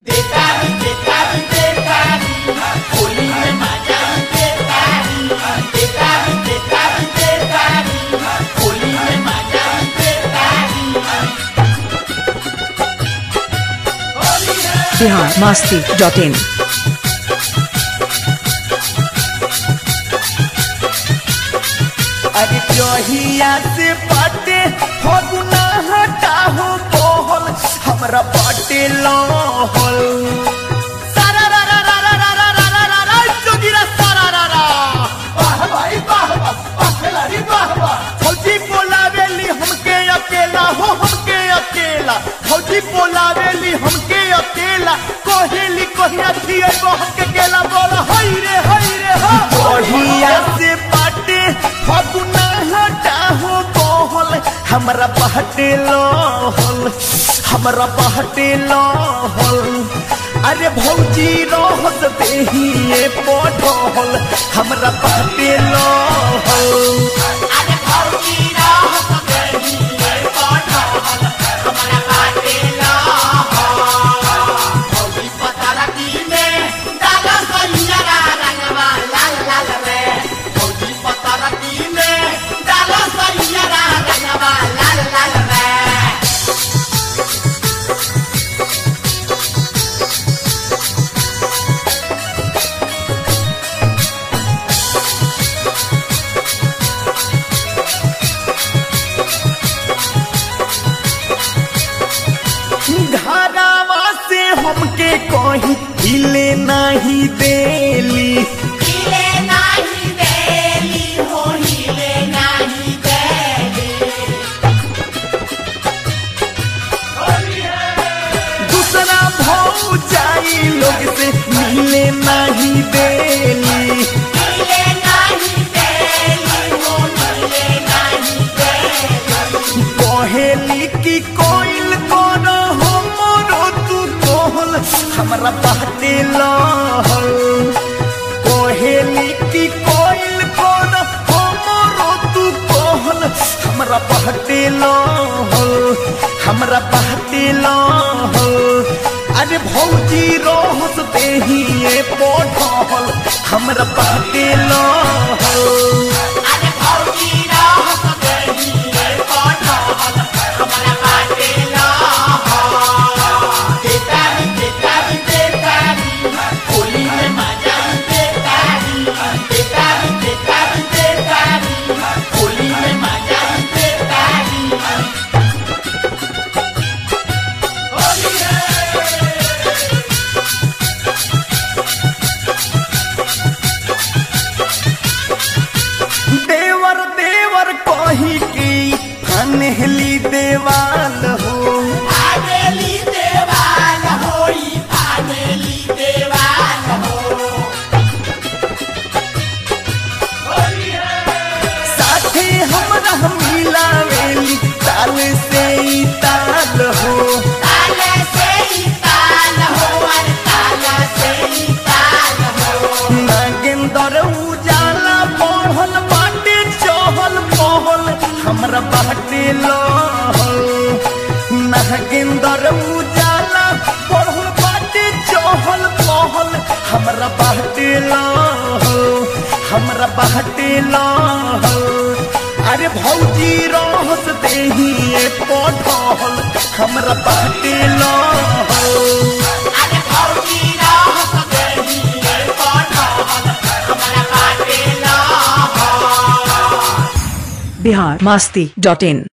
Bihar Masti dot in अरे जहिया से बाटे हो गुना हटा हो बोहल हमरा बाटे लहल सारा रा रा रा रा रा रा रा रा रा रा जोगिरा सारा रा रा वाह भाई वाह वाह वाह खिलाड़ी वाह वाह फौजी बोलावेली हमके अकेला हो हमके अकेला फौजी बोलावेली हमके अकेला कोहेली कोहिया थिए वो हमके केला बोला हई रे हई रे हो कोहिया से बाटे फगुना हटा हो बोहल हमरा बहटे लोहल हमरा बहटे लोहल अरे भौजी रहत देहिए पढ़ल हमरा बहटे लोहल अरे भौजी रहत देहिए पढ़ल हमरा बहटे लोहल भौजी पता की में डाला सैया रंगवा लाल लाल रे भौजी पता की में डाला सैया रंगवा लाल लाल रे घरावा से हमके कहीं हिले नहीं देली हिले नहीं देली हो हिले नहीं देली दूसरा भाव जाई लोग से मिले नहीं देली मिले नहीं देली हो मिले नहीं देली कहेली की कोइल कोनो हमरो तू कोहल हमरा बाटे लहल कहेली की कोइल कोनो हमरो तू कोहल हमरा बाटे लहल हमरा बाटे लहल अरे भौजी रोहस देहिए पढ़ल हमरा बाटे लहल अरे भौजी रोहस देहिए पढ़ल हमरा बाटे लहल देतारी देतारी देतारी होली में मजा देतारी देतारी देतारी देतारी होली में मजा देतारी होली देवर देवर कही की फनहली देवाल हो फानेली देवाल होई फानेली देवाल हो साथे हमरा मिलावेली ताल से ई ताल हो ताल से ई ताल हो अरे ताल से ई ताल हो नागेंदर उजाला पढ़ल बाटे चहल पहल हमरा बाटे लहल नागेंदर उजाला पढ़ल बाटे चहल पहल हमरा बाटे लहल हमरा बाटे लहल अरे भौजी रहस देहिए पढ़ल हमरा बाटे लहल अरे भौजी रहस देहिए पढ़ल हमरा बाटे लहल बिहार मास्ती डॉट इन